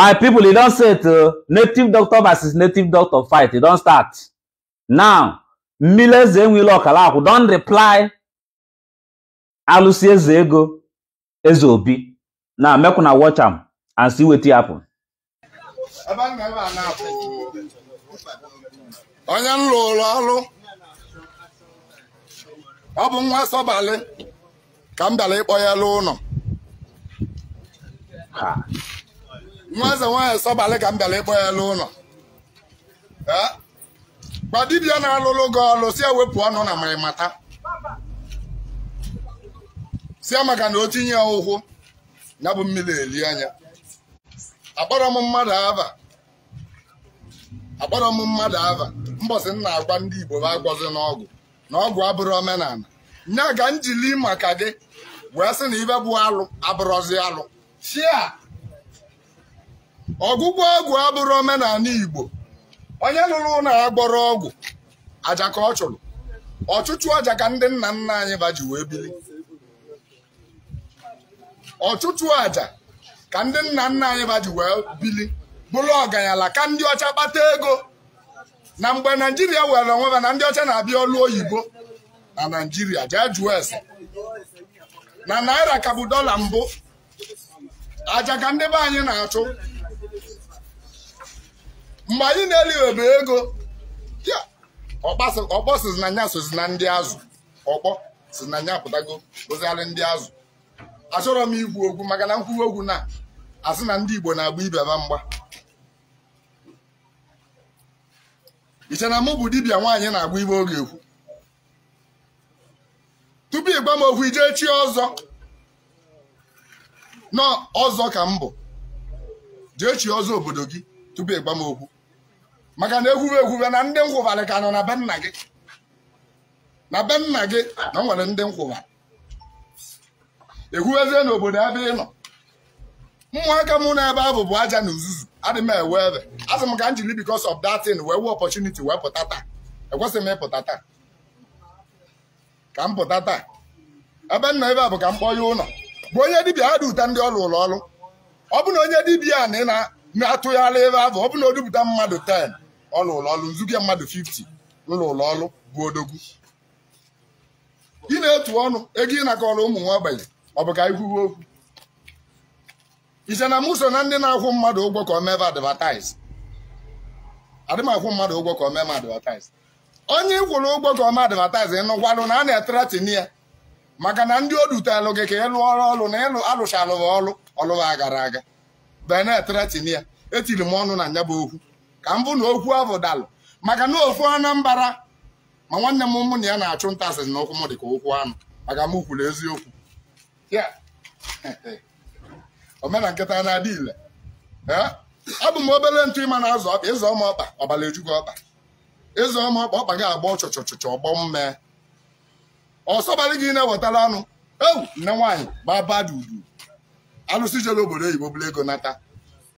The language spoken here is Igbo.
my people e don set uh, native doctor versus native doctor fight e don start now mmiri eze enwele ọkala akwụ don reply alụsị eze ego eze obi na make una watch am and see wetin happen. ebe a na-ebe a na-apụ onye m lụrụ ọrụ ọ bụ nwa sọbalị ka m bịara ịkpọ ya lụ ụlọ Ha. nwa eze nwaanyị sọbalị ka m bịara ịkpọ ya lụ ụlọ Eh? gwa dibịa na-alụlụ gị ọlụ si ewepụ ọnụ na marimata si ya maka na o tinye ya ụkwụ ya bụ mmiri eli anya akpọrọ m mmadụ ava akpọrọ m mmadụ ava mbọsị m na-agwa ndị Igbo bụ agwọzi n'ọgwụ na ọgwụ abụrụ omenala nya ga njili maka gị wee sị na ibe bụ alụ abụrọzi alụ chia ọgwụgwọ ọgwụ abụrụ omenala Igbo onye lụrụ ụlọ agbọrọ ọgwụ aja ka ọ chụrụ ọchụchụ ọja ka ndị nna nna anyị ba ji wee bili ọchụchụ aja ka ndị nna nna anyị ba ji wee bili bụrụ ọganyala ka ndị ọcha kpata ego na mgbe naijiria were onwe ha na ndị ọcha na-abịa ọlụ oyibo na naijiria jee jụọ ese na naira ka bụ dọla mbụ aja ka ndị be anyị na-achụ mgbe anyị na-eli ebe ego ya ọkpa- ọkpọ sizi na nya sozi na ndị azụ ọkpọ si na nya pụtago oziarị ndị azụ achọrọ m ikwu okwu maka na nkwuwa okwu na asị na ndị Igbo na-agba ibe ha mgba iche na mụ bụ dibịa nwaanyị na-agba ibe oge ekwu tupu ịgwa m okwu ijee chi ọzọ nọ ọzọ ka m bụ jee chi ọzọ obodo gị tupu ịgwa m okwu maka na ekwube ekwube na ndị nkwụbarị ka nọ na be nna gị na be nna gị na o nwere ndị nkwụbarị ekwubezie n'obodo ebe ị nọ ụmụaka m na ebe ahụ bụ aja na uzuzu adị m ewe ebe asị m ka m jiri because of that thing wee wee opportunity wee pụta taa ekwesịghị m ịpụta taa ka m pụta taa ebe m nọ ebe a bụ ka m kpọọ ya ụlọ bụ onye dibịa ha dị ụta ndị ọrụ ụlọ ọrụ ọ bụ na onye dibịa a na ị na- na-atụgharị ebe ahụ ọ bụ na o dupụta mmadụ 10 ọlụ ụlọ ọrụ nzuke mmadụ 50 ụlọ ụlọ ọrụ bụ odogwu ị na-etu ọnụ ego ị nakọrọ ụmụ nwa ogbenye ọ bụ ka ikwuwe okwu iche na mụ so na ndị na-akwụ mmadụ ụgwọ ka o mebe advertise adị m akwụ mmadụ ụgwọ ka o mee m advertise onye ị kwụrụ ụgwọ ka o mee advertise ịnụkwanụ na a na-eteretin ya maka na ndị o dutelụ gị ka ị lụọ ọrụ na ịlụ alụchalụ gị ọrụ ọlụwa agara aga bee na-eteretin ya etiri m ọnụ na nya bụ okwu ka m bụ na okwu ahụ dalụ maka na okwu Anambra ma nwanne m mụ na ya na-achụ nta asịrị na okwu m dị ka okwu anụ maka m kwuru eziokwu ya omena nkịta na-adị ile ee abụ m obere ntụ ịma na-azụ ọkpa ịzụ ọma ọkpa ọbara eju gị ọkpa ịzụ ọma ọkpa ọkpa gị agba ọchọchọchọchọ ọgbọ mmee ọsọbalị gị na-ewetara anụ ewu nne nwaanyị gbaba dị udu alụsị jere obodo oyibo bụrụ ego nata